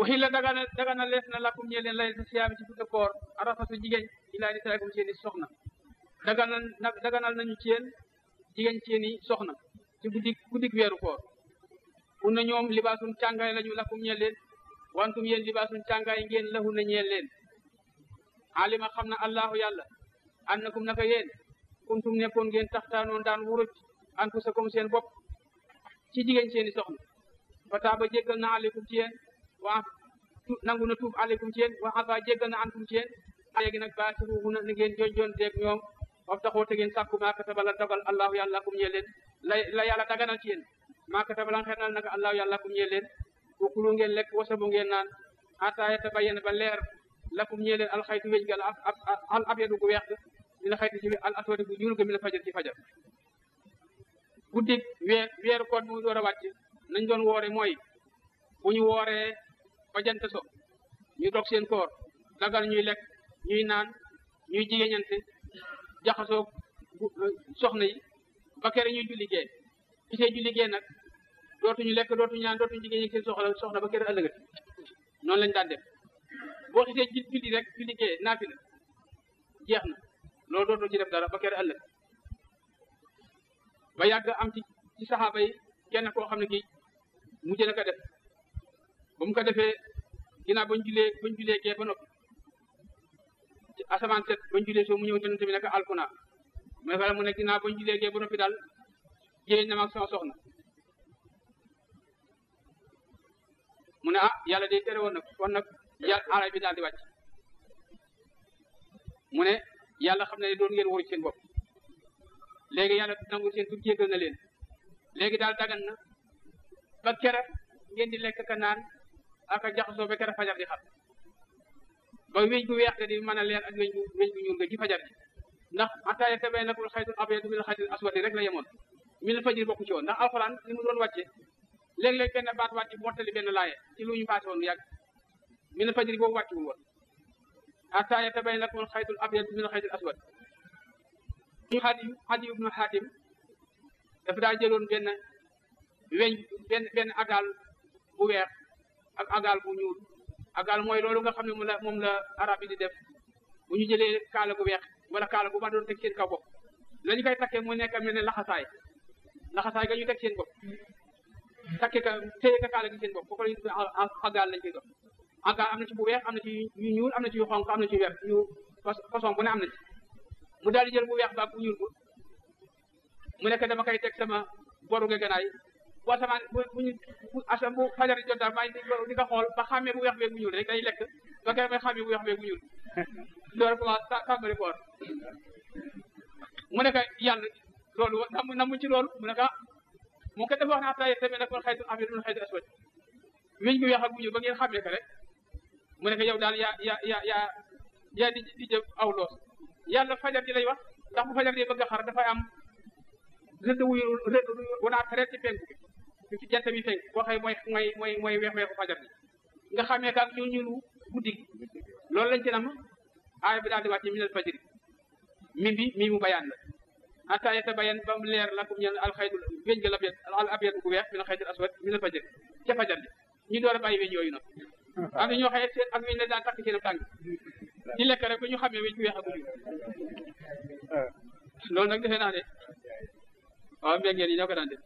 waxi la dagana dagana lees na lakum ñee leen lay sa siyaami ci fukki koor arafasu jigéen ilaa nisaakum seen i soxna daganal daganal nañu ci yéen jigéen seen i soxna ci guddi guddik weeru koor un na ñoom libaasun càngaay lañu lakum ñeel leen wantum yéen libaasun càngaay ngeen lahu na ñeel leen alima xam na allahu yàlla annakum naka yéen kuntum nekkoon ngeen taxtaanoon daan wuruj anfusakum seen bopp ci jigéen seen i soxna fa taaba jéggal na aleykum ci yéen waa nangu na tuub aleykum ci yéen wa afa jéggal na ankum ci yéen léegi nag baasiruhuna ni ngeen jonjoon teeg ñoom waf taxoo te ngeen sàkku maa kataba la dogal allahu yàlla kum ñeel leen la la yàlla daganal ci yéen maa kataba la xernal naka allahu yàlla kum ñeel leen wakulu ngeen lekk wasabu ngeen naan hatta yatabayyana ba leer lakum ñeel leen alxaytu wéj ga al abyadu gu weex mi la xayti ci al aswadi gu ñuul ga mi la fajar ci fajar guddi weer weeru koor mu door a wàcc nañ doon woore mooy bu ñu wooree ba jant so ñu dog seen koor dagal ñuy lekk ñuy naan ñuy jigéeñante jaxasoo soxna yi ba kere ñuy julli gee gisee julli gee nag dootuñu lekk dootuñu naan dootuñu jigéen seen soxla soxna ba kere ëllëgati noonu lañ daan def boo xisee julli rek julli gee naafila jeex na loolu dootoo ci def dara ba kere ëllëg ba yàgg am ci ci saxaaba yi kenn koo xam ne kii mujj na ko def ba mu ko defee ginnaaw bañ julee bañ julee gee ba noppi ci asamaan set bañ julee soo mu ñëw yonente bi nekk alkuna mu ne ko mu ne ginnaaw bañ julee gee ba noppi daal jéeñ na ma ak sama soxna mu ne ah yàlla day tere woon nag kon nag yàlla aray bi daal di wàcc mu ne yàlla xam ne doon ngeen wóoru seen bopp léegi yàlla nangu seen tur jéggal na leen léegi daal dagan na ba kere ngeen di lekk ka naan aka jaxasoo ba kere fajar di xam ba weñ gu weex te di mën a leer ak weñ gu weñ gu ñuul nga ci fajar ji ndax ataaya tabee nakul xaytul abyadu min xaytul aswadi rek la yemoon min fajir bokku ci woon ndax alxuraan li mu doon wàcce léeg-léeg benn baat wàcc mottali benn laaye ci lu ñu paase woon yàgg min fajir boobu wàcciwul woon ataaya tabee nakul xaytul abyadu min xaytul aswad ñu xadim xadim ibnu xaatim dafa daa jëloon benn weñ benn benn agaal bu weex ak agaal bu ñuul agaal mooy loolu nga xam ne moom la moom la arab yi di def bu ñu jëlee kaala gu weex wala kaala bu ma doon teg seen kaw bopp la ñu koy takkee mu nekk mel ne laxasaay laxasaay ga ñu teg seen bopp takke ka téye ka kaala gi seen bopp foofu la ñu tuddee agaal lañ koy dox agaal am na ci bu weex am na ci yu ñuul am na ci yu xonq am na ci yu weex yu façon bu ne am na ci mu daal di jël bu weex ba bu ñuul ko mu nekk dama koy teg sama boru nga ganaay bu asamaan bu bu ñu bu asa bu fajar jot daal maa ngi di ko xool ba xàmmee bu weex beeg bu ñuul rek day lekk ba kere may xàmmee bu weex beeg bu ñuul loolu commencé tàmbali koor mu nekk yàlla loolu nam namu ci loolu mu nekk ah mu ko dafa wax ne ataye tamit nag kon xaytu affaire dun xaytu aswad weñ bu weex ak bu ñuul ba ngeen xàmmee ko rek mu nekk yow daal yaa yaa yaa yaa yaa di di jëf aw loos yàlla fajar ji lay wax ndax bu fajar ji bëgg a xar dafay am rëdd wuyu rëdd wanaat reet ci penku bi ci jant bi fenk boo xëy mooy mooy mooy mooy weex weexu fajar ji nga xamee kaak ñuul ñuulu guddi gi loolu lañ ci nam aaya bi daal di wàcce minal fajri mi bi mi mu bayaan la hatta yatabayan ba mu leer lakum ñeen alxaydul weñ ga labyad al abyad gu weex minal xaydul aswad minal fajri ca fajar ji ñu door a bàyyi weñ yooyu noonu am na ñoo xëy seen ak weñ la daan takk seen tànk di lekk rek ba ñu xamee weñ gu weex ak guddi loolu nag defe naa ne waaw mbéngeen yi ñoo ko daan def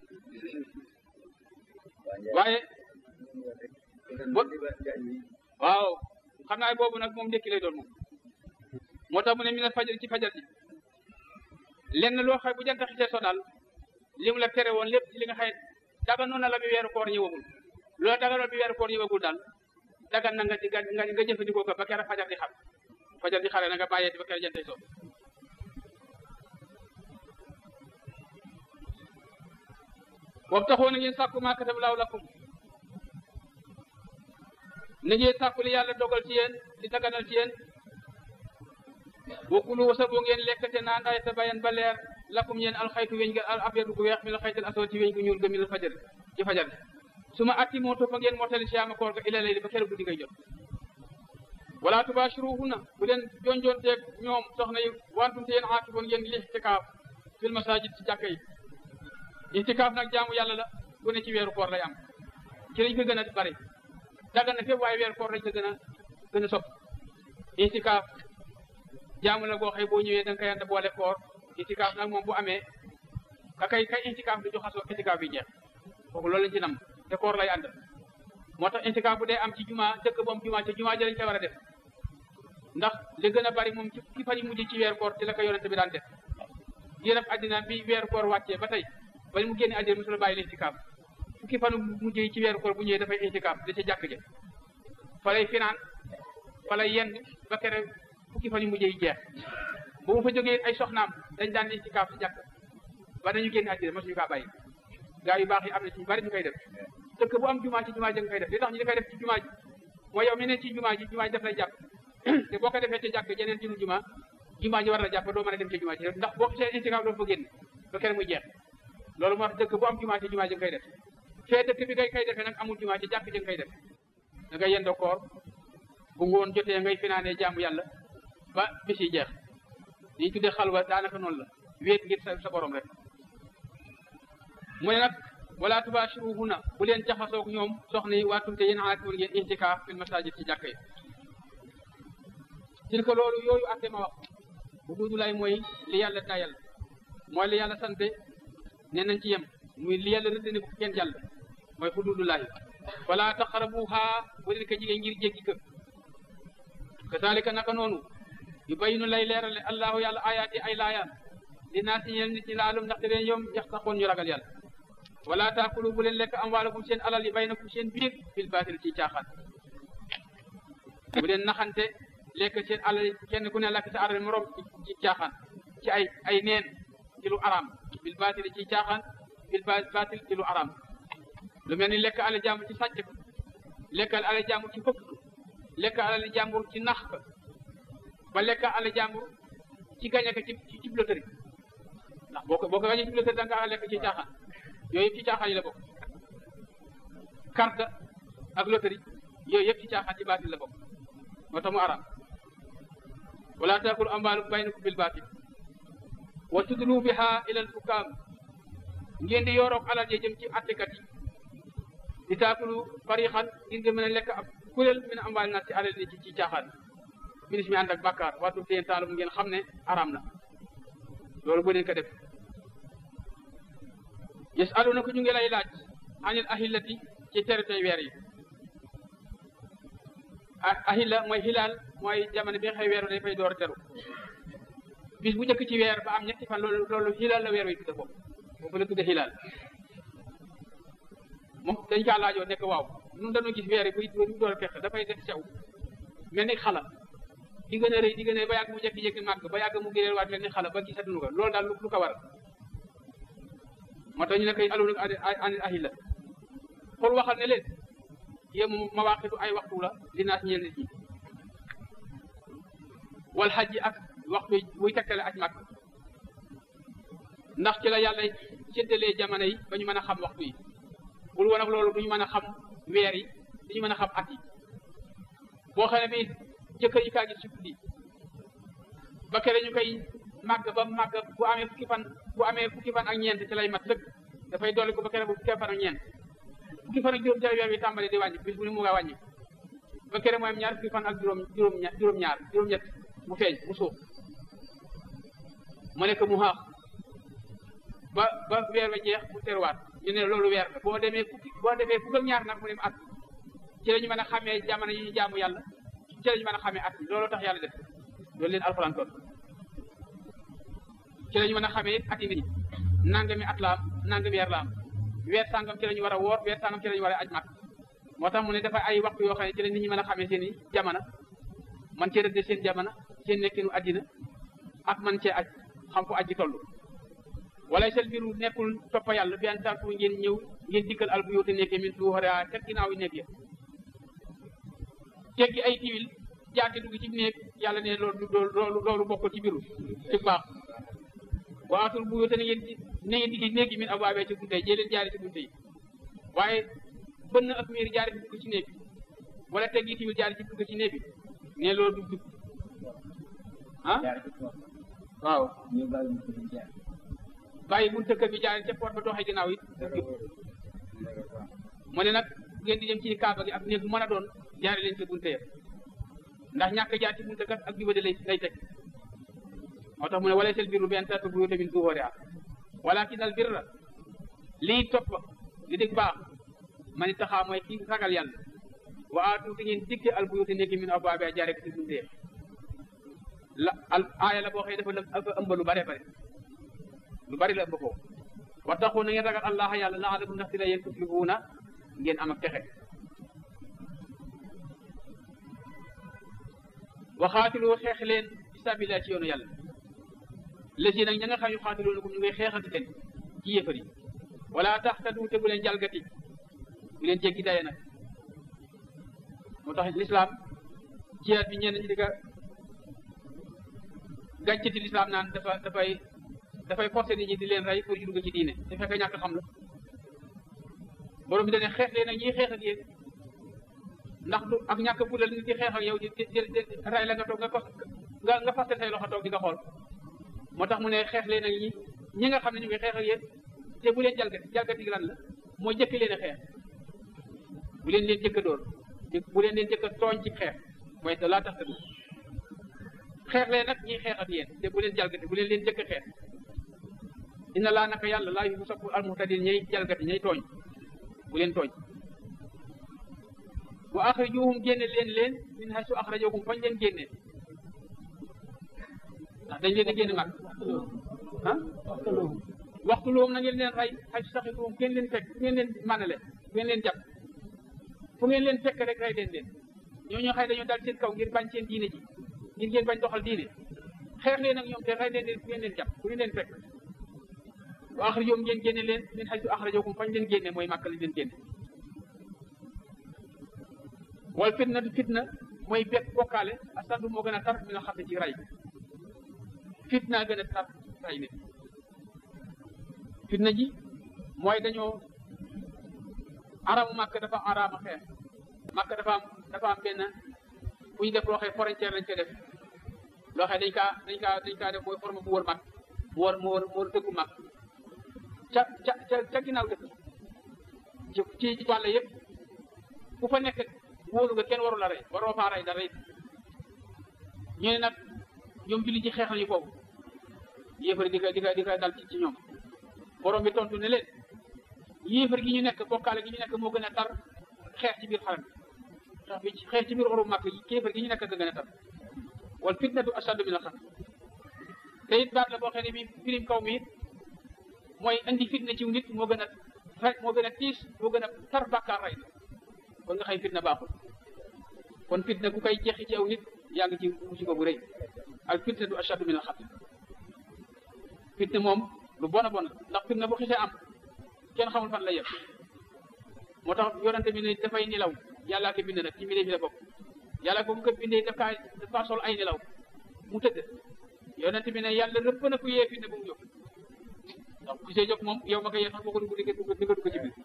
waaye bo waaw xam naa boobu nag moom ndékki lay doon moom moo tax mu ne mi ne fajar ci fajar ji lenn loo xay bu jant xisee so daal li mu la tere woon lépp ci li nga xay dagan noonu la bi weeru koor ñëwagul loolu daganoon bi weeru koor ñëwagul daal dagan na nga ci nga nga jëfandikoo ko ba kera fajar di xam fajar di xare na nga bàyyee ba kera jantay so wabtaxoo na ngeen sàkku maa katab laaw lakum na ngeen sàkku li yàlla dogal ci yéen di daganal ci yéen wakulu wasaboo ngeen lekk te naan ay ta bayan ba leer lakum yéen alxaytu weñ ga al abyadu gu weex mi la xaytal asoo ci weñ gu ñuul ga mi la fajar ci fajar su ma atti moo toppa ngeen mottali siyaama koor ga ila layli ba kere guddi ngay jot wala tubashiruhunna bu leen jonjonteeg ñoom soxna yi wantum te yéen aakifoon ngeen lixtikaaf fil masajid ci jàkka yi itikaaf nag jaamu yàlla la bu ne ci weeru koor lay am ci lañ ko gën a bari dagan na fépp waaye weer koor lañ ko gën a gën a sopp itikaaf jaamu la goo xëy boo ñëwee da nga koy ànd boole koor itikaaf nag moom bu amee ka kay kay itikaaf du joxasoo itikaaf bi jeex kooku loolu lañ ci nam te koor lay ànd moo tax itikaaf bu dee am ci juma dëkk bu am juma ci juma ji lañ koy war a def ndax li gën a bari moom ci ki fan yi mujj ci weer koor ci la ko yonente bi daan def yéen àddina bi weer koor wàccee ba tey ba mu génne àddina mosul bàyyi itikaaf fukki fanu mujj yi ci weeru koor bu ñëwee dafay itikaaf da ca jàkk ja fa lay finaan fa lay yenn ba kere fukki fan yu mujj yi jeex bu mu fa jógee ay soxnaam dañ daan itikaaf ci jàkk ba dañu génne àddina mosuñu kaa bàyyi gaa yu baax yi am na ci ñu bari ñu koy def dëkk bu am jumaa ci jumaa ji nga koy def li tax ñu di koy def ci jumaa ji mooy yow mi ne ci jumaa ji jumaa ji daf lay jàpp te boo ko defee ci jàkk jeneen ci nu jumaa jumaa ji war la jàpp doo mën a dem ci jumaa ji ndax boo seen itikaaf doo fa génn ba kere muy jeex loolu moo tax dëkk bu am jumaa ci jumaa ji nga koy def fee dëkk bi ngay koy defee nag amul jumaa ci jàkk ji nga koy def da ngay yendoo koor bu ngoon jotee ngay finaanee jaamu yàlla ba bis yi jeex liñ tuddee xalwa daanaka noonu la wéet ngir sa sa borom rek mu ne nag wala tubashiruhunna bu leen jaxasoog ñoom soxna yi waa tumte yéen aakiwul ngeen intikaaf fil masajid ci jàkk yi tilka loolu yooyu atte ma wax bu duudu lay mooy li yàlla tayal mooy li yàlla sante ne nañ ci yem muy li yàlla rëdd ne bu kenn jàll mooy xududullahi wala taqrabuha bu leen ko jigéen ngir jéggi kër kazalika naka noonu yu bayinu lay leerale allahu yàlla ayaati ay laayaan li naa si ñeel nit ñi laalum ndaxte leen yoom yax taxoon ñu ragal yàlla wala taakulu bu leen lekk amwaalakum seen alal yi baynakum seen biir bil baatil ci caaxaan bu leen naxante lekk seen alal kenn ku ne lakk sa alal morom ci caaxaan ci ay ay neen ci lu araam bil baatil ci caaxaan bil baatil ci lu araam lu mel ni lekk alal jàmbur ci sàcc ko lekk alal jàmbur ci fëkk lekk alal jàmbur ci nax ko ba lekk alal jàmbur ci gañe ko ci ci loterie ndax boo ko boo ko gañe ci loterie da nga lekk ci caaxaan yooyu yëpp ci caaxaan yi la bokk carte ak loterie yooyu yëpp ci caaxaan ci baatil la bokk moo tax mu araam wala taakulu amwaalukum baynakum bil baatil wa tudlu biha ila al hukaam ngeen di yoroog alal je jëm ci attekat yi di taakulu farixan ngir nga mën a lekk ab kuréel min amwaal naas ci alal ni ci ci caaxaan binis mi ànd ak bàkkaar waatum teen taalum ngeen xam ne araam na loolu bu leen ko def yes aluna ko ñu ngi lay laaj anil ahillati ci teritey weer yi ahilla mooy hilaal mooy jamono bi nga xëy weeru day fay door a teru bis bu njëkk ci weer ba am ñetti fan loolu loolu hilaal la weer wi tudde foofu foofu la tudde hilaal moom dañ kaa laajoo nekk waaw ñun dañoo gis weer yi buy buy door a fekk dafay def sew mel ni xala di gën a rëy di gën a rëy ba yàgg mu jékki-jékki màgg ba yàgg mu gëneel waat mel ni xala ba gisatuñu ko loolu daal lu ko war moo tax ñu ne koy aluna anil ahilla xool waxal ne leen yéen moom mawaaqitu ay waxtu la li naas ñeel nit ñi wal xaj yi ak waxtu buy tekkale aj màkk ndax ci la yàlla séddalee jamono yi ba ñu mën a xam waxtu yi bul woon ak loolu duñu mën a xam weer yi duñu mën a xam at yi boo xam ne bi jëkkër yi kaa gis ci guddi ba kere ñu koy màgg ba màgg bu amee fukki fan bu amee fukki fan ak ñeent ci lay mat dëgg dafay dolli ko ba kere bu fukki fan ak ñeent fukki fan ak juróom ci la weer wi tàmbali di wàññi bis bu ne mu nga wàññi ba kere mooy ñaar fukki fan ak juróom juróom juróom ñaar juróom ñett mu feeñ mu suuf mu nekk mu xaax ba ba weer wa jeex mu teruwaat ñu ne loolu weer la boo demee fukki boo demee fukk ak ñaar nag mu dem at ci la ñu mën a xamee jamono yi ñu jaamu yàlla ci la ñu mën a xamee at bi loolu tax yàlla def loolu leen alxuraan toon ci la ñu mën a xamee at yi nit ñi nangami at la am nangami weer la am weer sàngam ci la ñu war a woor weer sàngam ci la ñu war a aj màkk moo tax mu ne dafa ay waxtu yoo xam ne ci la nit ñi mën a xamee seen i jamono man cee rëdde seen jamono seen nekkinu addina ak man cee aj xam fu aji toll wala sel biru nekkul toppa yàlla bi an tartu ngeen ñëw ngeen dikkal al bu yóote nekkee min tuuxara kat ginnaaw yi nekk ya teggi ay tiwil jaate dugg ci néeg yàlla ne loolu loolu loolu bokkul ci biru ci baax waatul bu yóote ne ngeen ne ngeen diggi néeg yi min abwaabee ci bunte yi jee leen jaari ci bunte yi waaye bënn ak miir jaari ci dugg ci néeg bi wala teggi tiwil jaari ci dugg ci néeg bi ne loolu du dugg ah waaw bàyyi bunte kër bi jaari ca porte ba doxee ginnaaw it mu ne nag ngeen di dem ci kaaba gi ak néeg bu mën a doon jaare leen ca bunte ya ndax ñàkk jaar ci bunte kat ak jubade lay lay teg moo tax mu ne wala sel birru bi an taatu buyuuta min zuhurihaa walakin al birra lii topp li dëgg baax man taxaa mooy ki ragal yàlla wa aatu te ngeen dikke al buyuuta nekk min abwaabihaa jaare ko ci bunte ya la al aaya la boo xëy dafa dafa ëmb lu bare bare lu bari la ëmb foofu wattaqu na ngeen ragal allah yàlla laalakum ndax si la yéen tuflihuuna ngeen am ak texe waxaatilu xeex leen fi sabilillah ci yoonu yàlla lesi nag ña nga xam yu xaatiluunakum ñu ngay xeexante leen ci yéefar yi wala taxtadu te bu leen jalgati bu leen jéggi daye nag moo tax lislaam jihaad bi ñenn ñi di ka gàccati lislaam naan dafa dafay dafay forcé nit ñi di leen rey pour ñu dugg ci diine te fekk ñàkk xam la borom bi dane xeex leen nag ñiy xeex ak yéen ndax du ak ñàkk fulal nit di xeex ak yow di di di rey la nga toog nga ko nga nga faste say loxo toog di nga xool moo tax mu ne xeex leen nag ñi ñi nga xam ne ñu ngi xeex ak yéen te bu leen jalgati jalgati lan la mooy jëkk leen a xeex bu leen leen jëkk a dóor bu leen leen jëkk a tooñ ci xeex mooy da laa tax te xeex leen nag ñiy xeex ak yéen te bu leen jalgati bu leen leen jëkk a xeex inna laa naka yàlla laa yu sopp almuhtadin ñay jalgati ñay tooñ bu leen tooñ wa axrijuhum génne leen leen min haysu axrajakum fañ leen génne ndax dañ leen a génne mag ah waxtu loom na ngeen leen rey haysu saxituhum ngeen leen fekk fu ngeen leen manale fu ngeen leen jàpp fu ngeen leen fekk rek rey leen leen ñoo ñoo xëy dañoo dal seen kaw ngir bañ seen diine ji ngir ngeen bañ doxal diine xeex leen ak ñoom te rey leen leen fu ngeen leen jàpp fu ngeen leen fekk wa axrijuhum ngeen génne leen min haysu axrajakum fañ leen génne mooy màkk lañ leen génne wal fitna du fitna mooy bekk bokkaale asaddu moo gën a tar mi nga xam ne ci ray fitna gën a tar ray nit fitna ji mooy dañoo aramu màkk dafa araama xeex màkk dafa am dafa am benn bu ñu def loo xee frontière lañ koy def loo xee dañ kaa dañ kaa dañ kaa def mooy forme bu wër màkk mu wër mu wër mu wër dëkku màkk ca ca ca ca ginnaaw dëkk ci ci wàll yëpp ku fa nekk wóolu nga kenn waru la rey waroo faa rey dara it ñu ne nag ñoom julli ci xeex nañu foofu yéefar di ko di ko di ko dal ci ci ñoom borom bi tontu ne leen yéefar gi ñu nekk bokkaale gi ñu nekk moo gën a tar xeex ci biir xaram xeex bi xeex ci biir xoru màkk yi kéefar gi ñu nekk ga gën a tar wal fitnatu ashaddu min al-qatl te it baat la boo xam ne bi firim kaw mi it mooy indi fitna ci nit moo gën a rek moo gën a tiis moo gën a tar bàkkaar rey na kon nga xëy fitna baaxul kon fitna ku koy jeexi ci aw nit yaa ngi ci musiba bu rëy al fitna du ashaddu min al xatl fitna moom lu bon a bon la ndax fitna bu xisee am kenn xamul fan la yem moo tax yonente bi ne dafay nilaw yàllaa ko bind nag ci mbindee fi la bokk yàlla ko mu ko bindee daf kaa dafa sol ay nilaw mu tëdd yonente bi ne yàlla rëpp na ku yee fitna bu mu jóg donc ku see jóg moom yow ma ko yee sax boo ko dugg di nga dugg di nga dugg ci biir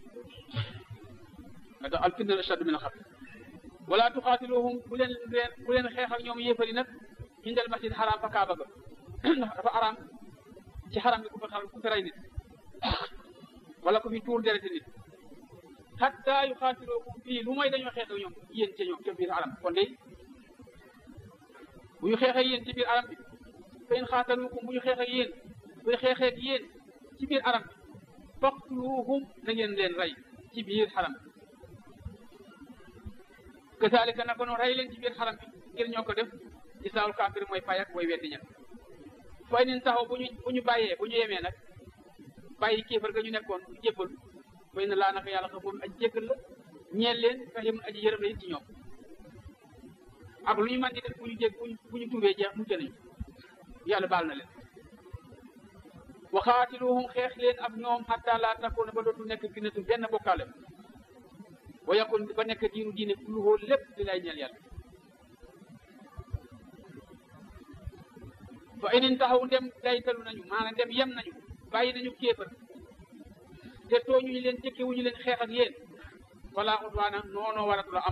nga tax al fitna ashaddu min al xatl wala tuxaatiluhum bu leen bu leen xeex ak ñoom yéefari nag indal masjid xaraam fa kaaba ga ndax dafa araam ci xaraam bi ku fa xar ku fi rey nit wala ku fi tuur dereti nit hatta yuxaatilukum fii lu mooy dañoo xeex ak ñoom yéen ca ñoom ca biir aram kon de bu ñu xeexee yéen ci biir aram bi fa in xaatalukum bu ñu xeex ak yéen bu ñu xeexee ak yéen ci biir aram bi faqtuluhum na ngeen leen rey ci biir xaram bi kasaalika naka noonu rey leen ci biir xaram bi ngir ñoo ko def gisaawul kaafir mooy fay ak mooy weddi ña fay nin taxaw bu ñu bu ñu bàyyee bu ñu yemee nag bàyyi kéefar ga ñu nekkoon du jébbal fay na laa naka yàlla xafoon aji jéggal la ñeel leen rahimun aji yërëm la it ci ñoom ak lu ñu mën di def bu ñu jég bu ñu tuubee jeex mucc nañu yàlla baal na leen waxaatiluhum xeex leen ak ñoom xatta laa takoona ba dootul nekk finatu benn bokkaale wa yakun ba nekk diinu diine kulluhoo lépp di lay ñeel yàlla fa inin taxaw ndem daytalu nañu maanaam ndem yem nañu bàyyi nañu kéefër te tooñuñu leen jëkke wuñu leen xeex ak yéen wala udwaana noonoo waratu la am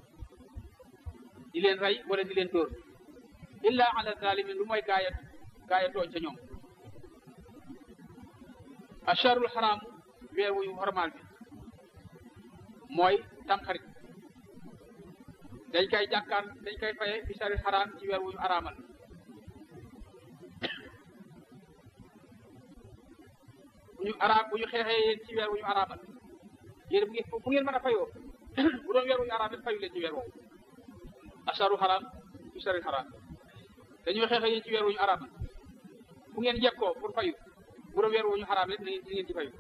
di leen rey wala di leen dóor illa ala zalimin lu mooy gaaya gaaya tooñ ca ñoom acharul xaraam weer wuyu xormaal bi mooy tamxarit dañ koy jàkkaar dañ koy faye fi sari xaraam ci weer wu ñu araamal bu ñu araam bu ñu xeexee yéen ci weer wu ñu araamal yéen bu ngeen bu ngeen mën a fayoo bu doon weer wu ñu araamal fayu leen ci weer woowu asaru xaraam fi sari xaraam dañuy xeexee yéen ci weer wu ñu araamal bu ngeen jekkoo pour fayu bu doon weer wu ñu xaraam rek na ngeen di ngeen ci fayu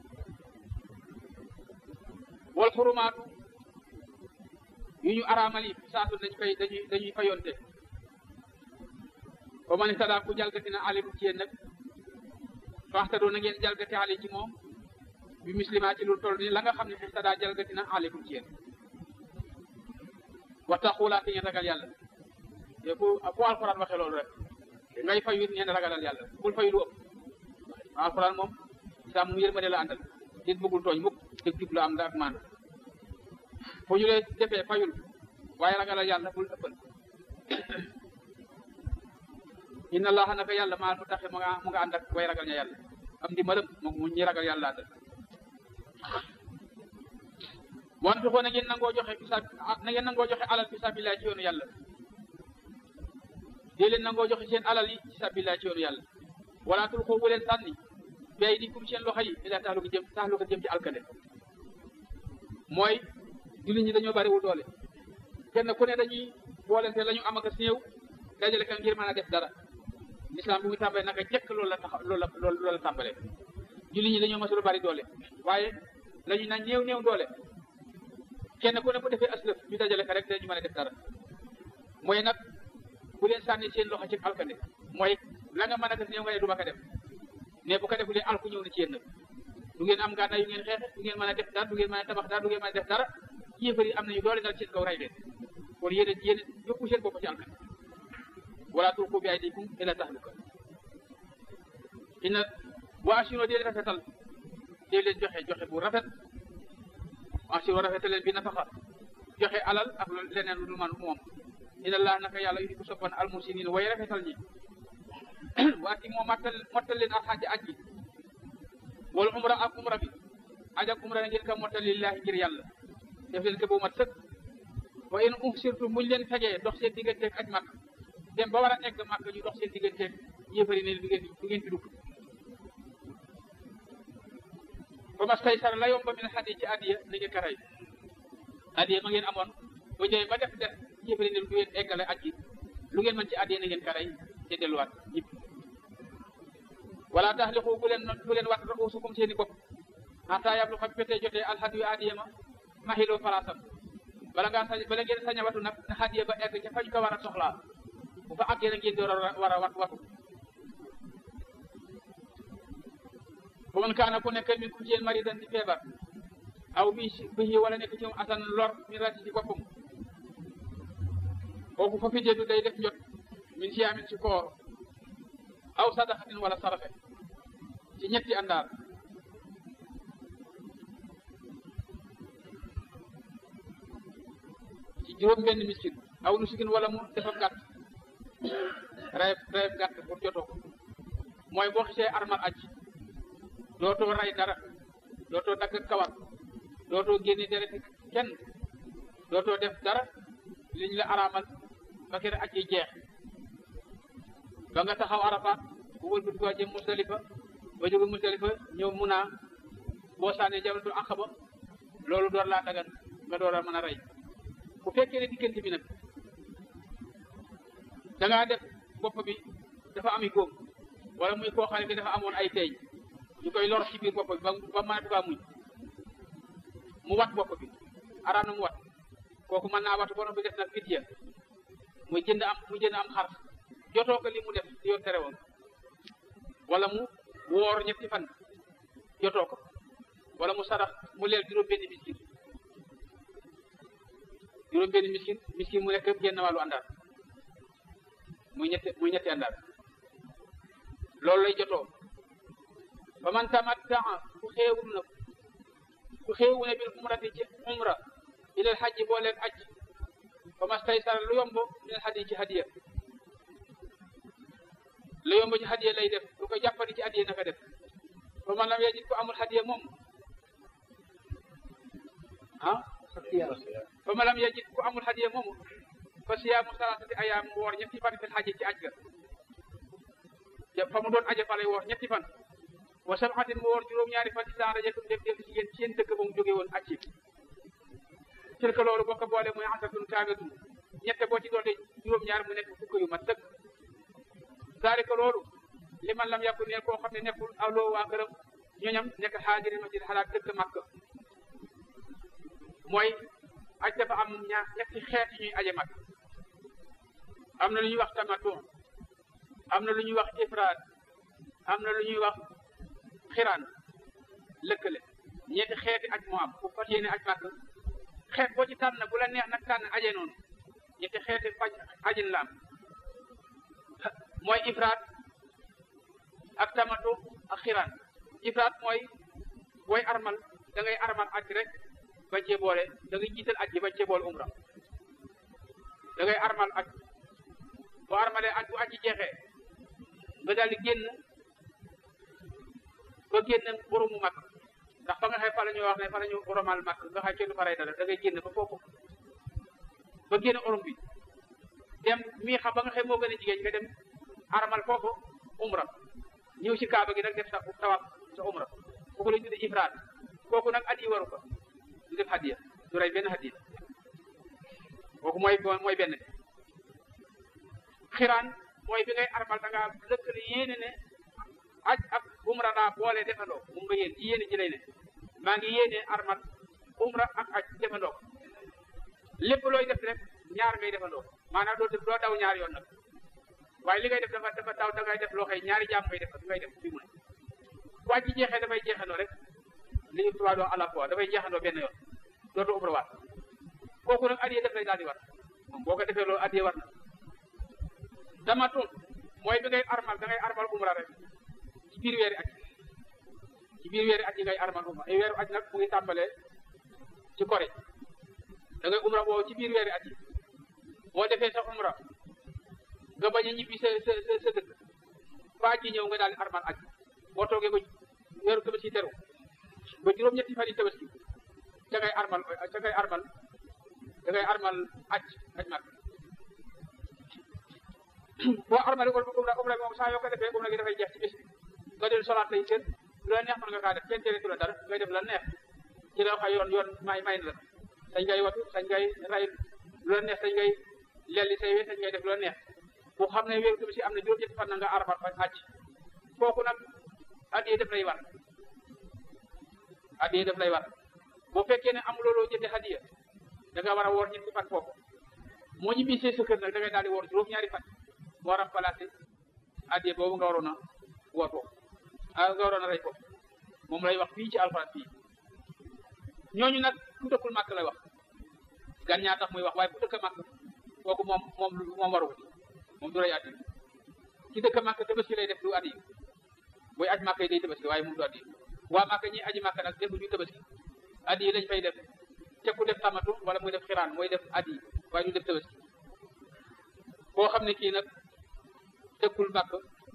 wal xurumaatu yu ñu araamal yi saatu dañ koy dañuy dañuy fayonte ba ma ne sadaa ku jalgati na alimu ci yéen nag faxtadoo na ngeen jalgati ali ci moom bi muslima ci lu toll ni la nga xam ne fi sadaa jalgati na alikum ci yéen wattaqullaa te ngeen ragal yàlla te ku ku alxuraan waxe loolu rek ngay fayu it ngeen ragalal yàlla bul fayu lu ëpp alxuraan moom saa mu yërmande la àndal nit bëggul tooñ mukk dëgg jub la am nga ak maan fu ñu lee defee fayul waaye ragalal yàlla bul ëppal inna allaha naka yàlla maa mu taxe mu nga mu nga ànd ak way ragal ña yàlla am di mërëm moom mu ñi ragal yàlla àndal wan fi xoo na ngeen nangoo joxe fi na ngeen nangoo joxe alal fi sabilillah ci yoonu yàlla dee leen nangoo joxe seen alal yi ci sabilillah ci yoonu yàlla wala tul xoo bu leen sànni bay di kum seen loxo yi ila taxlu ko jëm taxlu ko jëm ci alkande mooy jullit ñi dañoo bariwul doole kenn ku ne dañuy boolente la ñu am ak néew dajale ka ngir mën a def dara l'islam bi muy tàmbalee naka jëkk loolu la tax loolu la loolu la tàmbalee jullit ñi dañoo masul bari doole waaye la ñu naan néew néew doole kenn ku ne bu defee aslëf ñu dajale ka rek dañu mën a def dara mooy nag bu leen sànni seen loxo ci alkande mooy la nga mën a def néew nga ne du ma ko def mais bu ko defulee alku ñëw na ci yéen nag du ngeen am gànnaay yu ngeen xeexe du ngeen mën a def dara du ngeen mën a tabax dara du ngeen mën a def dara yéefar yi am nañu doole dal seen kaw ray leen kon yéen a yéen yóbbu seen bopp ci alkan wala tulqu bi aydikum ila tahluka inna wa asino dee rafetal dee leen joxe joxe bu rafet asino rafetal leen bi nafaqa joxe alal ak leneen lu man moom inna allah naka yàlla yu di ko soppan almusinin way rafetal ñi waati moo mattal mottal leen alxaaji aj gi wala umra ak umra bi aj ak umra ngeen ka mottal lillahi ngir yàlla def leen ko bu mat sëkk wa in uhsirtum muñ leen fegee dox seen digganteeg aj màkk dem ba war a egg màkk ñu dox seen digganteeg yëfari ne du ngeen du ngeen fi dugg ba mas tay sara la yomba min xadi ci addiya na ngeen ko rey addiya ma ngeen amoon ba ñëwee ba def def yëfari ne du ngeen eggale aj gi lu ngeen mën ci addiya na ngeen ko rey te delluwaat ñëpp wala taxliqu bu leen bu leen wat ruusukum seeni bopp xataa yablu xam fete jotee alxadiyu addiya ma maxiloo palaasam bala ngaa sañ bala ngeen sañ a watu nag na xadiya ba egg ca fañ ko war a soxlaa bu fa àggee na ngeen door a war a wat watu bu man kaana ku nekk min kum ci yéen maridan di feebar aw bi bihi wala nekk ci moom asan lor min rati ci boppam kooku fa fi jeedu day def njot min siyaamin ci koor aw sadaxatin wala saraxe ci ñetti àndaar ci juróom benn miskin aw nusukin wala mu def ab gàtt rayeb rayeb gàtt pour jotoo ko mooy boo xisee armal aj dootoo ray dara dootoo dagg kawar dootoo génne deret kenn dootoo def dara liñ la araamal ba kere aj yi jeex ba nga taxaw arafaat bu wëlbati ko jëm musdalifa ba jóge musdalifa ñëw mun a boo sànnee jamratul aqaba loolu door laa dagan nga door a mën a rey bu fekkee ne diggante bi nag da ngaa def bopp bi dafa ami góom wala muy koo xam ne bi dafa amoon ay teeñ ñu koy lor ci biir bopp bi ba ba mënatu kaa muñ mu wat bopp bi araam na mu wat kooku mën naa watu borom bi def nag fidya muy jënd am mu jënd am xar jotoo ko li mu def yoon tere woon wala mu woor ñetti fan jotoo ko wala mu sarax mu leel juróom benn miskin juróom benn miskin miskin mu nekk génn wàllu àndaar muy ñetti muy ñetti àndaar loolu lay jotoo ba man tamattaa ku xeewul na ku xeewu ne bil umrati ci umra ilal xajji boo leen aj fa mastaysara lu yomb minal hadi ci hadiya lu yomb ci hadiya lay def lu ko jàppandi ci hadiya naka def fa man lam yajid ko amul hadiya moom ah fa ma lam yajid ku amul hadiya moomu fa siyaamu salaasati ayaam mu woor ñetti fan fil haji ci aj ga fa mu doon aje fa lay woor ñetti fan wa sab'atin mu woor juróom-ñaari fan ci saa rajatum def def ci yéen ci seen dëkk ba mu jóge woon aj ci tilka loolu boo ko boole muy asatun kaagatun ñette boo ci doole juróom-ñaar mu nekk fukk yu mat dëkk zaalika loolu li man lam yàkku neen koo xam ne nekkul awloo waa këram ñooñam nekk xaajiri masjid xalaat dëkk Makka mooy aj dafa am ñaar ñetti xeet yu ñuy aje Makka am na lu ñuy wax tamattu am na lu ñuy wax ifraad am na lu ñuy wax xiraan lëkkale ñetti xeeti aj moo am ku fas yéene aj Makka xeet boo ci tànn bu la neex nag tànn aje noonu ñetti xeeti faj ajin la am mooy ifraad ak tamatu ak xiraan ifraat mooy booy armal da ngay armal aj rek ba cee boole da ngay jiital aj gi ba cee boole umra da ngay armal aj boo armalee aj bu aj ji jeexee nga daal di génn ba génn boromu mag ndax fa nga xëy fa la ñuy wax ne fa la ñu oromal mag nga xëy kenn du fa rey dara da ngay génn ba foofu ba génn orom bi dem mii xam ba nga xëy moo gën a jigéen nga dem armal foofu umra ñëw ci kaaba gi nag def sa tawaf sa umra kooku la ñu tuddee ifraat kooku nag at yi waru ko du def hadiya du rey benn hadiya kooku mooy mooy benn bi xiraan mooy bi ngay armal da ngaa lëkkale yéene ne aj ak umra daa boole defandoo moom nga yéen ci yéene ji lay ne maa ngi yéene armal umra ak aj defandoo lépp looy def rek ñaar ngay defandoo maanaam doo doo daw ñaar yoon nag waaye li ngay def dafa dafa taw da ngay def loo xëy ñaari jaam ngay def ngay def fi mu ne waa ji jeexee dafay jeexandoo rek li ñu tubaab doon à la fois dafay jeexandoo benn yoon dootu umra waat kooku nag addiye def lay daal di war moom boo ko defee loolu addiye war na tamatun mooy bi ngay armal da ngay armal umra rek ci biir weeri aj ci biir weeri aj yi ngay armal umra ay weeru aj nag mu ngi tàmbalee ci kori da ngay umra boobu ci biir weeri aj yi boo defee sa umra nga bañ a ñibbi sa sa sa dëkk ba ji ñëw nga daal di armal aj boo toogee ba weeru tabaski teru ba juróom-ñetti fan yi tabaski ca ngay armal ca ngay armal ca ngay armal aj aj mag boo armale umra umra moom saa yoo ko defee umra gi dafay jeex ci bés bi nga del solaat lay seen lu la neex mën nga kaa def kenn tere tu la dara ngay def la neex ci la xay yoon yoon may may na la sañ ngay watu sañ ngay ray lu la neex sañ ngay lelli say we sañ ngay def lu la neex bu xam ne wéeru tabaski am na juróom-ñetti fan na nga armal fa aj kooku nag addiye def lay war addiye def lay war boo fekkee ne am looloo jënde hadiya da nga war a woor ñetti fan foofu moo ñu bisee sa kër nag da ngay daal di woor juróom-ñaari fan moo remplacé addiye boobu nga waroon a woor foofu ah nga waroon a rey foofu moom lay wax fii ci alxuraan fii ñooñu nag ku dëkkul màkk lay wax gan ñaa tax muy wax waaye ku dëkk màkk kooku moom moom moom waru ko moom du rey addiye ci dëkk màkk tabaski lay def du addiye booy aj màkk yi day tabaski waaye moom du addiye waa màkk ñi aji màkk nag defu ñu tabaski addiye lañ fay def te ku def tamatu wala muy def xiraan mooy def addiye waaye du def tabaski koo xam ne kii nag dëkkul màkk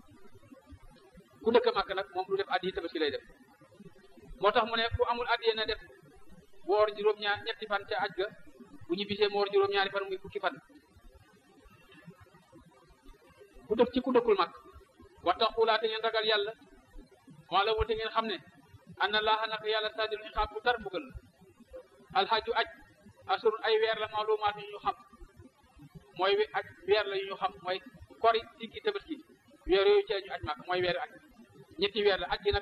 ku dëkk màkk nag moom du def addiye tabaski lay def moo tax mu ne ku amul addiye na def woor juróom-ñaar ñetti fan ca aj ga bu ñu bisee mu woor juróom-ñaari fan muy fukki fan ku dëkk ci ku dëkkul màkk wattaqullaaha te ngeen ragal yàlla wala wate ngeen xam ne anna laaha naka yàlla sadil iqaab bu tar mbugal alxaju aj asur ay weer la maalumaat yu ñu xam mooy aj weer la yu ñu xam mooy kori diggi tabaski weer yooyu ci ñu aj màkk mooy weeru aj ñetti weer la aj gi nag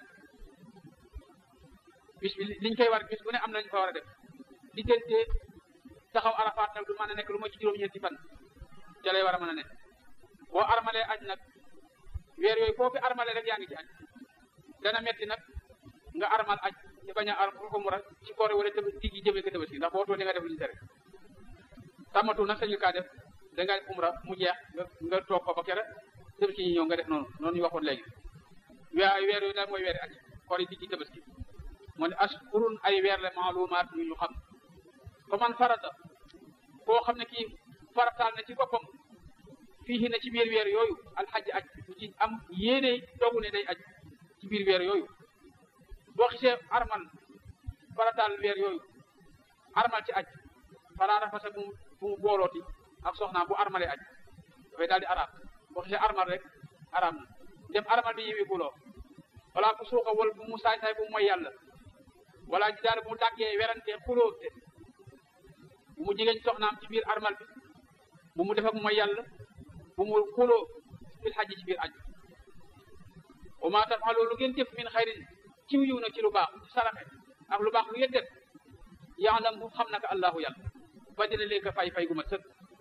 bis bi liñ koy war bis bu ne am nañu fa war a def diggante taxaw arafaat nag du mën a nekk lu ma ci juróom-ñeenti fan ca lay war a mën a nekk boo armalee aj nag weer yooyu foofu armalee rek yaa ngi ci aj dana metti nag nga armal aj ci bañ a ar umra ci koor wala tëb diggi jëmee ko tabaski ndax boo too di nga def lu ñu tere tamatu nag sañu kaa def da nga def umra mu jeex nga nga toog ko ba kere tabaski ñi ñëw nga def noonu noonu ñu waxoon léegi weer weer yooyu daal mooy weeri aj koor yi diggi tabaski moo ne ashkurun ay weer la maalumaat yu ñu xam fa man farata koo xam ne kii farataal na ci boppam fii na ci biir weer yooyu alxaj aj bu ci am yéene dogu ne day aj ci biir weer yooyu boo xisee armal farataal weer yooyu armal ci aj falaa rafasa bu mu bu mu boolooti ak soxnaam bu armalee aj dafay daal di araam boo xisee armal rek araam na dem armal bi yiwi buloo wala ku suuxa wal bu mu saay saay bu mu mooy yàlla wala ji daal bu mu dàggee werante xuloo te bu mu jigéen soxnaam ci biir armal bi bu mu def ak mooy yàlla bu mu xuloo fil xaj ci biir aj wa ma tafalu lu ngeen jëf min xayrin ciw yiw nag ci lu baax ci saraxe ak lu baax lu ngeen def yaalam bu xam naka allahu yàlla ba dina leen ko fay fay gu ma sëkk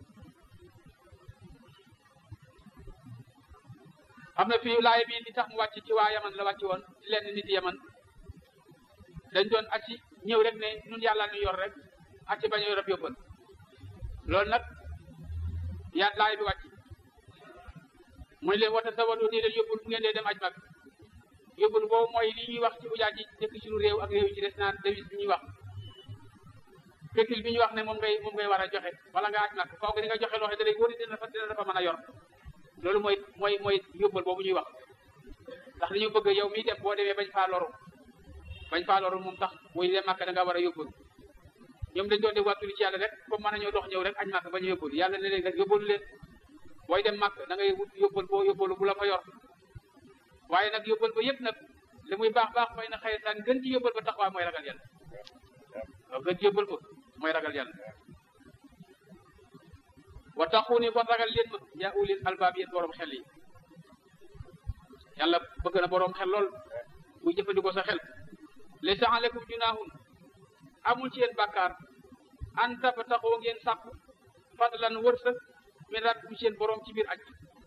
am na fii laay bi li tax mu wàcc ci waa yaman la wàcc woon ci lenn nit yaman dañ doon acci ñëw rek ne ñun yàlla ñu yor rek acci bañ a yor ab yóbbal loolu nag yaa laay bi wàcc muy leen wata sawado nii leen yóbbul bu ngeen dee dem aj mag yóbbul boobu mooy li ñuy wax ci ujaaj yi dëkk ci lu réew ak réew yi ci des naan devise bi ñuy wax pékil bi ñuy wax ne moom ngay moom ngay war a joxe wala nga aj mag faw nga di nga joxe loo xam ne da lay wóor dina fa dina dafa mën a yor loolu mooy mooy mooy yóbbal boobu ñuy wax ndax li ñu bëgg yow mii dem boo demee bañ faa loru bañ faa loru moom tax buy dem màkk da nga war a yóbbal ñoom dañ doon def wàttuli ci yàlla rek comme mën nañoo dox ñëw rek añ màkk bañ a yóbbal yàlla ne leen rek yóbbalu leen booy dem màkk da ngay wut yóbbal boo yóbbalu bu la fa yor waaye nag yóbbal ba yëpp nag li muy baax baax fay na xëy saan gën ci yóbbal ba tax waa mooy ragal yàlla waaw gën ci yóbbal ba mooy ragal yàlla wa taxuuni kon ragal leen ma yaa ulil albaab yéen borom xel yi yàlla bëgg na borom xel lool muy jëfandikoo sa xel laysa aleykum junaahun amul ci yéen bàkkaar an tabtaxoo ngeen sàkku fadlan wërsëg min rabbikum ci yéen borom ci biir aj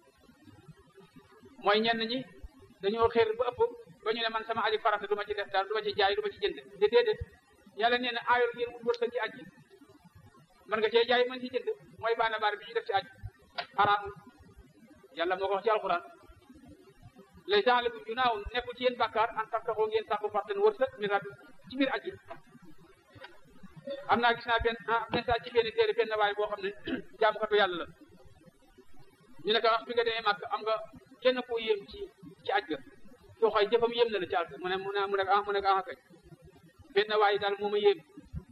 mooy ñenn ñi dañoo xeer ba ëpp ba ñu ne man sama aji farata du ma ci def daal du ma ci jaay du ma ci jënd de déedéet yàlla nee na aayol ngeen wut wërsëg ci aj gi mën nga cee jaay mën ci jënd mooy baana baar bi ñu def ci aj xaraamul yàlla moo ko wax ci alxuraan laysa aleykum junaahun nekkul ci yéen bàkkaar an tabtaxoo ngeen sàkku fadlan wërsëg min rabbikum ci biir aj gi am naa gis naa benn message ci benn téere benn waay boo xam ne jaamukatu yàlla la ñu ne ko wax bi nga demee màkk am nga kenn koo yéem ci ci aj ga soo xay jëfam yéem na la ci aj mu ne mu ne mu ne ah mu ne ah kay benn waay daal moo ma yéem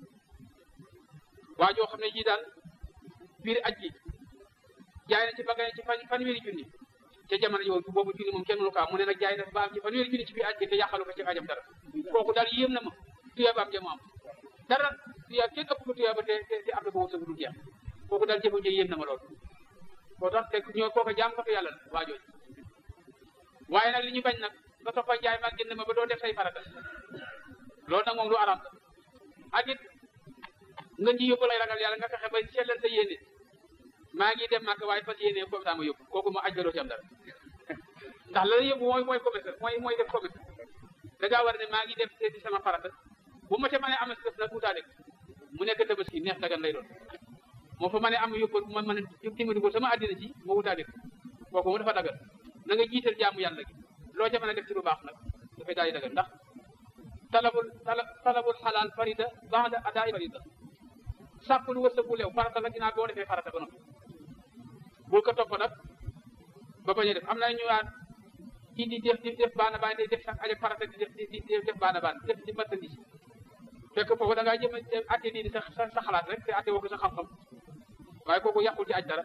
waa joo xam ne ji daal biir aj gi jaay na ci bagay ci fan fanweeri junni ca jamono jooju boobu junni moom kenn mënu ko am mu ne nag jaay na ba am ci fanweeri junni ci biir aj gi te yàqalu ko ci ajam dara kooku daal yéem na ma tuyaaba am jamo am dara tuyaab kenn ëpp ko tuyaaba te te am na boobu sa du jeex kooku daal jëfam ji yéem na ma lool koo tax te ñoo kooku jaam ko yàlla la waa jooju waaye nag li ñu bañ nag nga toppa jaay mag jënd ma ba doo def say farata loolu nag moom lu araam la ak it nga ji yóbbu lay ragal yàlla nga fexe ba sellal sa yéene maa ngi dem màkk waaye fas yéene comme ça ma yóbbu kooku ma aj ga doo ci am dara ndax la la yóbbu mooy mooy commerce mooy mooy def commerce da ngaa war ne maa ngi dem seeti sama farata bu ma ca mënee am def nag wutaale mu nekk tabaski neex dagan lay doon moo fa mënee am yóbbu ma mën a dimbali ko sama àddina ji ma wutaale kooku mu dafa dagan na nga jiital jaamu yàlla gi loo ca mën a def ci lu baax nag dafay daal di dagan ndax talabul talabul xalaal farida ba'da adaay farida sàpp lu wërsëg bu leew farata la ginnaaw boo defee farata ba noppi bul ko topp nag ba bañ a def am na ñu naan kii di def di def baana baan di def sax aja farata di def di def baana baan def di marchandise fekk foofu da ngaa jëm a atte nii sa sa xalaat rek te atte woo ko sa xam-xam waaye kooku yàqul ci aj dara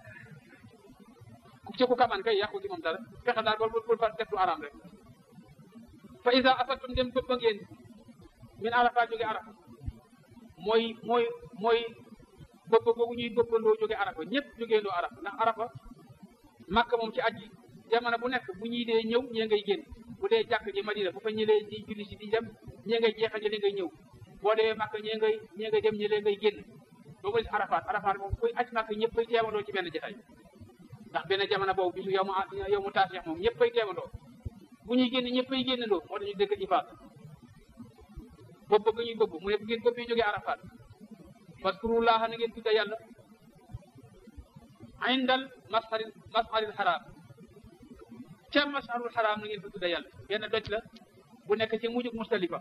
ci ku kaman kay yàqul ci moom dara fexe daal bul bul fa def lu araam rek fa isa afattum dem bëgg ngeen min arafa jóge arafa mooy mooy mooy bëpp googu ñuy bëppandoo jóge arafa ñëpp jógeendoo arafa ndax arafa màkk moom ci aj gi jamono bu nekk bu ñuy dee ñëw ñee ngay génn bu dee jàkk ji madina bu fa ñëlee di julli si di dem ñee ngay jeexal ñëlee ngay ñëw boo dee màkk ñee ngay ñee ngay dem ñëlee ngay génn ba mu des arafaat arafaat moom kuy aj màkk ñëpp ay teewandoo ci benn jotaay ndax benn jamono boobu bisu yow mu yow mu taasix moom ñëpp ay teewandoo bu ñuy génn ñëpp ay génnandoo moo tax ñu dëkk ifaat bopp bëgg ñuy bëgg mu ne bu ngeen bëgg jógee arafaat waskurullaha na ngeen tudda yàlla indal masharil masharil xaraam ca masharul xaraam na ngeen fa tudda yàlla benn doj la bu nekk ci mujjug mustalifa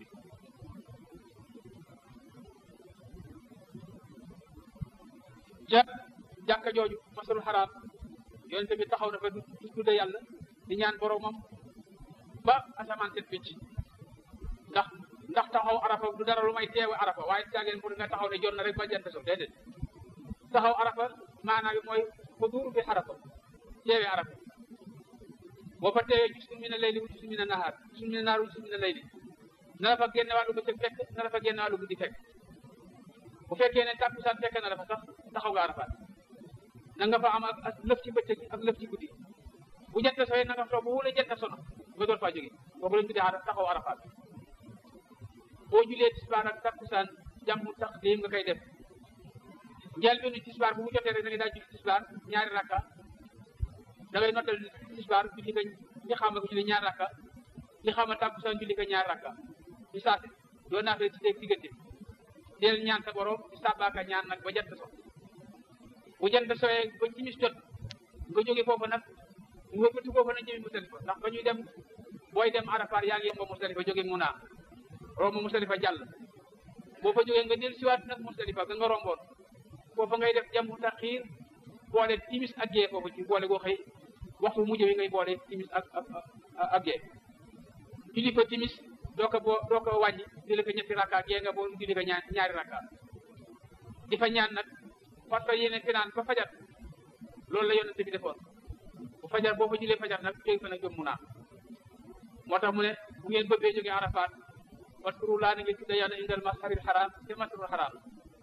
ca jàkka jooju masharul xaraam yonente bi taxaw na fa du tudda yàlla di ñaan boromam ba asamaan set picc ndax ndax taxaw arafa du dara lu may teewe arafa waaye caageen pour nga taxaw ne jot na rek ba jant so déedéet taxaw arafa maanaam mooy xuduur bi arafa teewe arafa boo fa teewee gisul mi ne layli wu gisul mi ne nahaar gisul mi ne naar wu gisul mi ne layli na la fa génne wàllu bëccëg fekk na la fa génne wàllu guddi fekk bu fekkee ne tàkkusaan fekk na la fa sax taxaw nga arafaat na nga fa am ak lëf ci bëccëg ak lëf ci guddi bu jant sooyee na nga fa toog bu wula jant sono nga door faa jóge boobu lañ tuddee taxaw arafaat boo julee tisbaar ak takkusaan jàmm tax lii nga koy def njël benn tisbaar bu mu jotee rek da ngay daal julli tisbaar ñaari rakka da ngay nottal tisbaar julli ko li xaama ko julli ñaari rakka li xaama takkusaan julli ko ñaari rakka ci saasi doo naa fee ci dégg diggante deel ñaan sa borom ci sàbbaaka ñaan nag ba jant so bu jant sooyee ba timis jot nga jóge foofu nag nga bëti foofu nag jëmi Musdalifa ndax ba ñuy dem booy dem Arafat yaa ngi yem ba Musdalifa jóge Muna romb Musdalifa jàll boo fa jógee nga del siwaat nag Musdalifa ga nga romboon foofa ngay def jamu taxiir boole timis ak gee foofu ci boole goo xëy waxtu mujj wi ngay boole timis ak ak ak gee julli fa timis doo ko boo doo ko wàññi julli ko ñetti rakka gee nga boo julli ko ñaar ñaari rakka di fa ñaan nag parce que yéene finaan fa fajar loolu la yonente bi defoon bu fajar boo fa jullee fajar nag jóge fa nag jom mu naa moo tax mu ne bu ngeen bëggee jógee Arafat waskuru laa na ngeen tudda yàlla indal masharil xaraam te masharil xaraam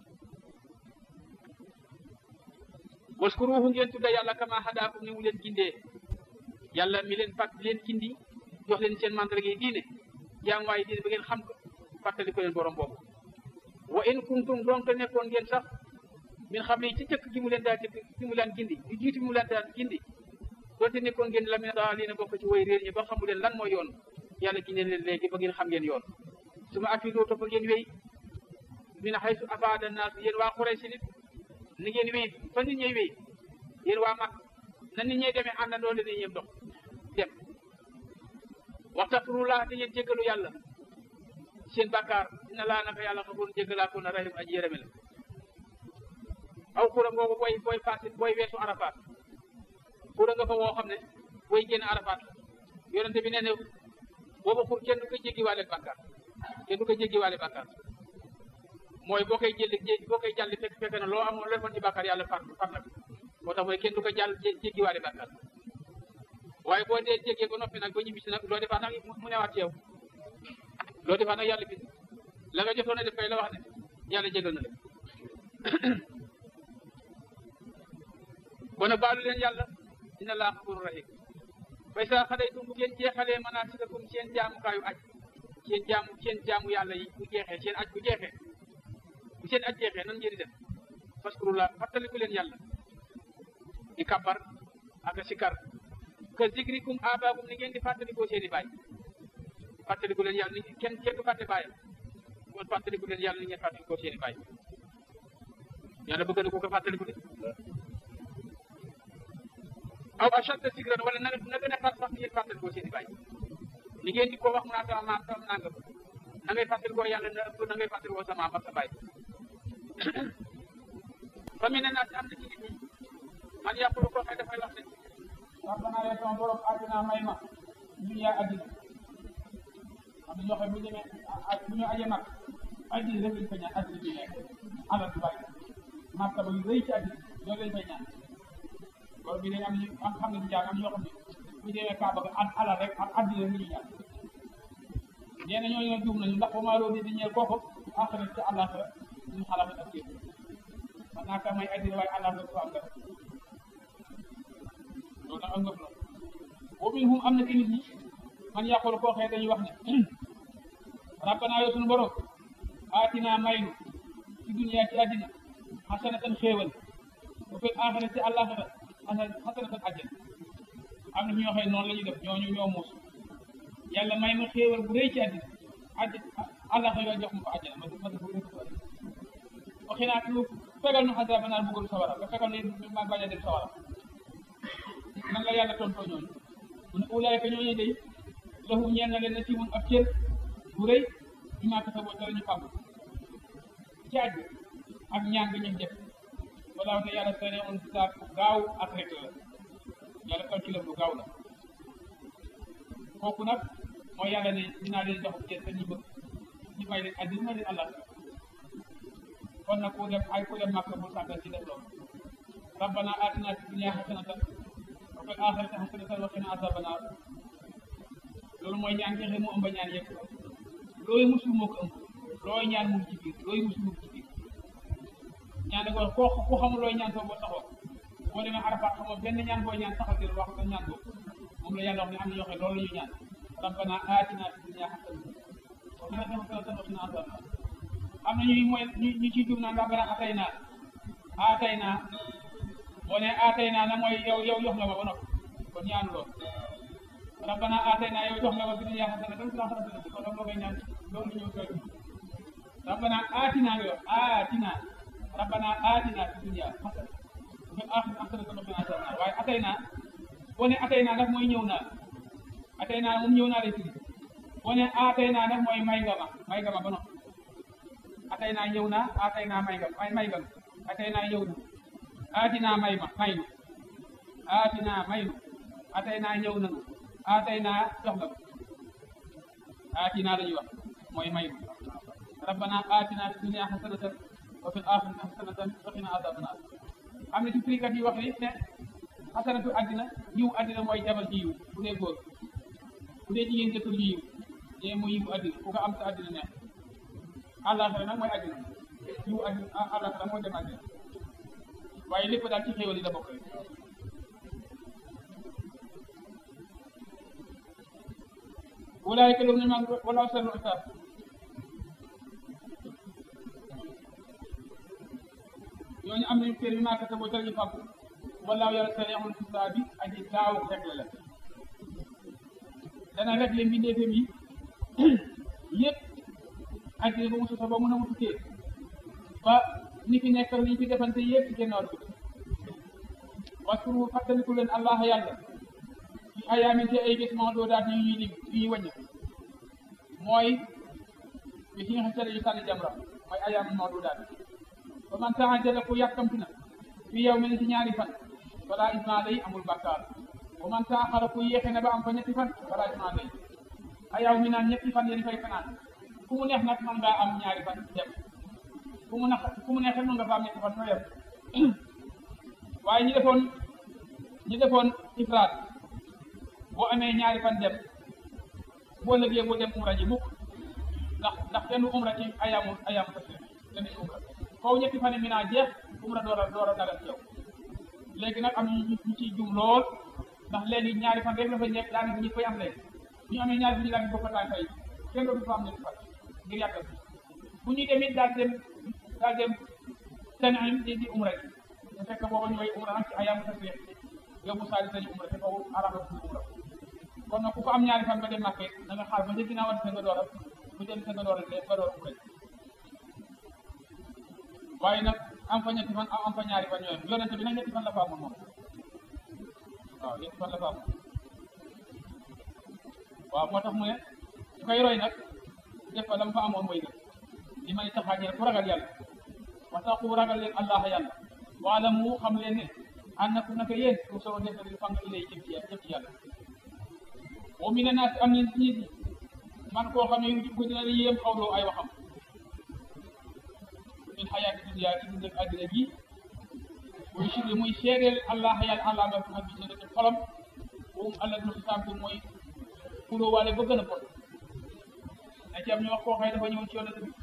waskuruhu ngeen tudda yàlla kama hadaakum ni mu leen gindee yàlla mi leen fàtt leen gindi jox leen seen mandarga yi diine jaam waaye diine ba ngeen xam ko fàttali ko leen borom boobu wa in kuntum donte nekkoon ngeen sax min xam ne ci cëkk gi mu leen daal gi mu leen gindi di jiitu mu leen daal gindi donte nekkoon ngeen la mi daa lii na bokk ci way réer ñi ba xamu leen lan mooy yoon yàlla gindee leen léegi ba ngeen xam ngeen yoon su ma afidoo topp ngeen wéy min haysu afaada naas yéen waa Quraysh nit ni ngeen wéy fa nit ñey wéy yéen waa mag na nit ñey demee àndandoo leen ñëpp dox dem waxtafirullah te ngeen jéggalu yàlla seen bàkkaar dina laa naka yàlla xafoon jéggalaa ko na rahim aji yërëme la aw xura ngoogu booy booy passé booy weesu Arafat xura nga fa woo xam ne booy génn Arafat yonente bi nee ne boobu xur kenn du ko jéggiwaale bàkkaar kenn du ko jéggiwaale bàkkaar mooy boo koy jël boo koy jàll fekk fekk na loo amoon loo defoon ci bàkkaar yàlla far far na moo tax mooy kenn du ko jàll jéggiwaale bàkkaar waaye boo dee jéggee ba noppi nag ba ñibbisi nag loo defaat nag mu newaat ci yow loo defaat nag yàlla bi la nga jotoon a def kay la wax ne yàlla jégal na la kon nag baalu leen yàlla dina laa xafuru rahim fay saa xadaytum bu ngeen jeexalee manaasikakum seen jaamukaayu aj seen jaamu seen jaamu yàlla yi bu jeexee seen aj bu jeexee bu seen aj jeexee nan ngeen di def faskurullah fàttaliku leen yàlla di kabbar ak sikar ka zikrikum abaakum ni ngeen di fàttalikoo seen i baay fàttaliku leen yàlla ni kenn kenn du fàtte baayam kon fàttaliku leen yàlla ni ngeen fàttalikoo seen i baay yàlla bëgg na ko ko fàttaliku de aw ashadda zikran wala na na gën a far sax ni ngeen fàttalikoo seen i baay ni ngeen di ko wax mu naa sama maam sama nangam na ngay fàttalikoo yàlla na ëpp na ngay fàttalikoo sa maam ak sa baay fa mi ne naa si am na ci nit ñi man yàqulu ko xëy dafay wax ne rabbana yow sama borom àddina may ma dunya àddina am na ñoo xam bu ñu demee bu ñu aje mag àddina rek lañ fa ñaan àddina bi nekk alal du bari martaba yu rëy ci àddina loolu lañ fay ñaan loolu bi dañ am ñu am xam ne du jaar am ñoo xam ne bu ñu demee Kaaba ga at alal rek ak àddina rek la ñuy ñaan nee na ñooñu nag juum nañu ndax ba maa loolu di ñeel kooku àxira ci àllaaxira ñu xalaat ak képp man naa ka may àddina waaye àllaaxira ko am dara loolu nag am ngëf la wa minhum am na ci nit ñi man yàqulu koo xëy dañuy wax ne rabbana yow sunu borom aatina maynu ci dunya ci àddina xasanatan xéewal ba fil aaxira ci àllaaxira xasanatan àjjana am na ñoo xëy noonu la ñuy def ñooñu ñoo muus yàlla may ma xéewal bu rëy ci àddina àddi àllaaxira jox ma ko àjjana ma ma def rëy ko waxi naa lu fegal nu xasaba naar bëggul sawara nga fegal ne ma bañ a dem sawara nan la yàlla tontoo ñooñu mu ne ulaayka ñooñu day lahum ñeel na leen na siimun ab cër bu rëy bi maa kasaboo dara ñu fàggu ci àjj ak ñaan bi ñu def walaaw te yàlla sene on saab gaaw ak rek la yàlla calculam lu gaaw la kooku nag mooy yàlla ne dinaa leen jox cër te ñu bëgg ñu may leen addina may leen allah kon nag ku dem ay ku dem màkk bu sàggan ci def loolu rabbana atina fi dunya hasanatan wa fil akhirati hasanatan wa qina azaban nar loolu mooy ñaan ngexe mu ëmb ñaan yëpp looy musul moo ko ëmb looy ñaan mu ngi ci biir looy musul mu ngi ci biir ñaan ko ko ku xamul looy ñaan soo boo taxaw boo demee Arafat xamoo benn ñaan boo ñaan taxaw dir wax ko ñaan boobu moom la yàlla wax ne am na ñoo xam loolu la ñu ñaan rabbana atina fi dunya hasanatan wa fil akhirati hasanatan wa qina azaban nar am na ñuy mooy ñu ñu ciy jub naan rabbana atayna atayna boo ne atayna na mooy yow yow jox nga ma ba noppi kon ñaanu lool rabbana atayna yow jox nga ma fi dunya hasanatan wa fil akhirati hasanatan kon loolu ngay ñaan loolu ñëw koy rabbana atina nga yor atina rabbana atina fi dunya hasanatan wa fil akhirati hasanatan wa qina azaban nar waaye atayna boo ne atayna nag mooy ñëw naa atayna moom ñëw naa lay firi boo ne atayna nag mooy may nga ma may nga ma ba noppi atay naa ñëw na atay naa may nga may may nga atay naa ñëw na atina may ma may ma atina may ma atay naa ñëw na atay naa jox la atina lañuy wax mooy may ma rabbana atina fi dunya hasanatan wa fil akhirati hasanatan wa qina azaban nar am na ci firikat yi wax ni ne hasanatu addina yiw addina mooy jabar ji yiw bu dee góor bu dee jigéen jëkkër ji yiw ñee mooy yiw addina ku ko am sa addina neex àllaaxira nag mooy àddina yiw àddina àllaaxira mooy dem àddina waaye lépp daal ci xéewal yi la bokk rek ulaayika lahum ni'matun wala sarru xisaab ñooñu am nañu kër bi maa kese boo ñu fàggu wallaahu yàlla sariixul xisaab bi aji gaaw réglé la dana réglé mbindeefam yi yëpp àddina ba mu sosa ba mun a mu tukkee ba ni fi nekk li ñu fi defante yëpp génn wàll bi waskuru fàttaliku leen allah yàlla ci ayaamin ci ay bés moo doo daat ñu ñuy lim yu ñuy wàññi mooy bés yi nga xam ne yu sànni jamra mooy ayaamin moo doo daat ba man taxajala ku yàkkamti na fi yow mi ne ci ñaari fan balaa isma day amul bàkkaar ba man taaxara ku yéexe na ba am fa ñetti fan balaa isma day ayaw mi naan ñetti fan yéen fay fanaan fu mu neex nag mën ngaa am ñaari fan dem fu mu neex fu mu neexee mën nga fa am ñetti fan ñoo yem waaye ñi defoon ñi defoon ifraat boo amee ñaari fan dem boo lëgee boo dem umra ji mukk ndax ndax kenn du umra ci ayaamu ayaamu tasriix kenn du umra faw ñetti fan yi mi naa jeex umra door a door a dagal ci yow léegi nag am ñu ñu ciy jum lool ndax léegi ñaari fan rek la fa nekk daanaka ñi koy am léegi ñu amee ñaari fan yi daal bokk taan fay kenn dootu fa am ñetti fan ngir yàggal bu ñuy demit daal dem daal dem Tan'im di di umra ji bu fekk booba ñooy umra nag ci ayaamu tasriix yow bu saali sañu umra te foofu araba bu umra kon nag ku ko am ñaari fan ba dem Makka da nga xaar ba ca ginnaaw sa nga door a bu dem sa nga door a nga door umra waaye nag am fa ñetti fan am fa ñaari fan ñooyam yonente bi nag ñetti fan la fa amoon moom waaw ñetti fan la fa amoon waaw moo tax mu ne su koy roy nag def fa lam fa amoon mooy gën li may taxaajee ku ragal yàlla wa tax ku ragal leen allah yàlla waala mu xam leen ne ànd na ku naka yéen ku soo def li fang ilay jëm ci jëm ci yàlla wa mi ne naas am nañ ci nit man koo xam ne yu ko dina la yéem xawloo ay waxam min xayaati dunya ci dund ak àddina ji muy sirri muy seedeel allah yàlla allah ba xam bi seede ci xolam moom allah du xisaab bi mooy kuloo waale ba gën a bon na ci am ñu wax koo xëy dafa ñëw ci yonent bi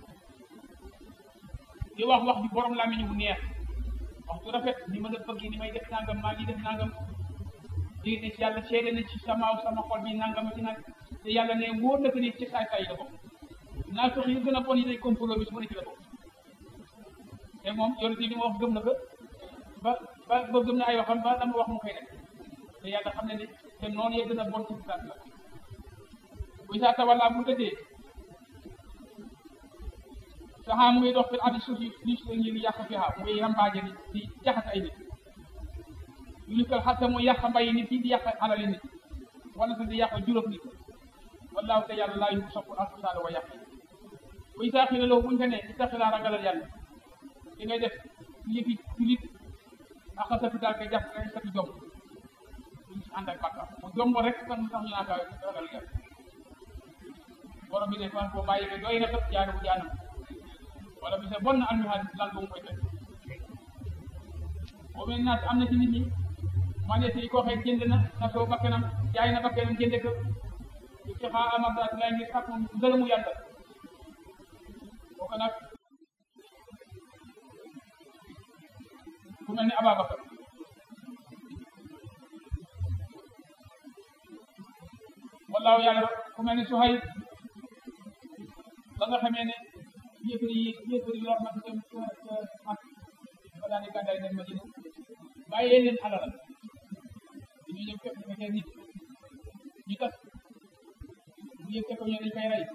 di wax wax bi borom làmmiñ bu neex wax bu rafet ni ma la bëgg ni may def nangam maa ngi def nangam di ne yàlla seede na ci sama sama xol bi nangam ci nag te yàlla ne wóor na ko ni ci saay saay yi la bokk naa fex yu gën a bon yi day complot bi su ma ne ci la bokk te moom yonent bi ma wax gëm na ko ba ba ba gëm na ay waxam ba dama wax mu koy def te yàlla xam ne ni te noonu yee gën a bon ci saat la bu saa tawalla bu tëddee saxaa mu ngi dox fi addi suuf yi li su ngi yàq fi xaa mu ngi rambaaje di di jaxase ay nit yu ñu ko xatta mu yàq mbay nit yi di yàq alali nit wala sax di yàq juróom nit wallaahu te yàlla laa yu sopp alfasaada wa yàq buy saa xi ne loolu buñ ko ne ci taxi laa ragalal yàlla li ngay def yëfi julit ak sa fi daal koy jàpp ngay sati jom duñ ci ànd ak bàkkaar mu jomb rek kan tax ñu naa kaa ragal yàlla borom bi de fan koo bàyyi ba doy na sax jaanu bu jaanam wala bi sa bon na almi xaalis lal ba mu koy fekk boo mel naat am na ci nit ñi man de si koo xëy jënd na na soo bakkanam jaay na bakkanam jënd ko ci xaa amadaat lay ngir sàkk ngërëmu yàlla kooku nag ku mel ni Ababacar wallaahu yàlla ku mel ni Suhayb ba nga xamee ne yëfër yi yëfër yi wax na dem mag ba daal di gàddaay dem Madina bàyyee leen alal dañu ñëw fekk dafa teel nit ñu tas bu yëg ko ñu dañ koy rey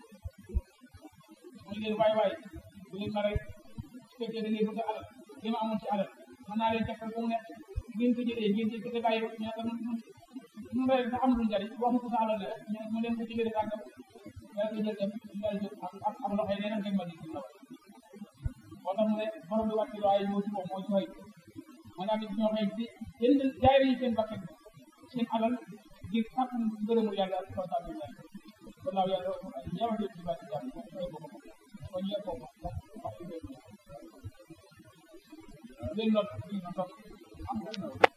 mu ne leen waay waay bu leen ma rey su fekkee da ngeen bëgg alal li ma amoon ci alal mën naa leen tekkal ba mu nekk ngeen ko jëlee ngeen jël ko te bàyyi ko ñu ne ko nun nun rey sax amul njariñ wax ko sa alal la rek ñu mu leen ko jëlee sàngam yaa ko jël dem ñu daal jóg ak ak ak loxo yi nee na ngeen ma di moo tax mu ne borom bi wàcc waaye moo ci moom mooy sooy maanaam nit ñoo xëy di jënd jaay nañu seen bakkan seen alal ngir sàkk ngërëmu yàlla ak kontaan yàlla wallaahu yàlla ñëw na ci bàtt jàmm ko koy bokk ko ñu ko wax wax leen not am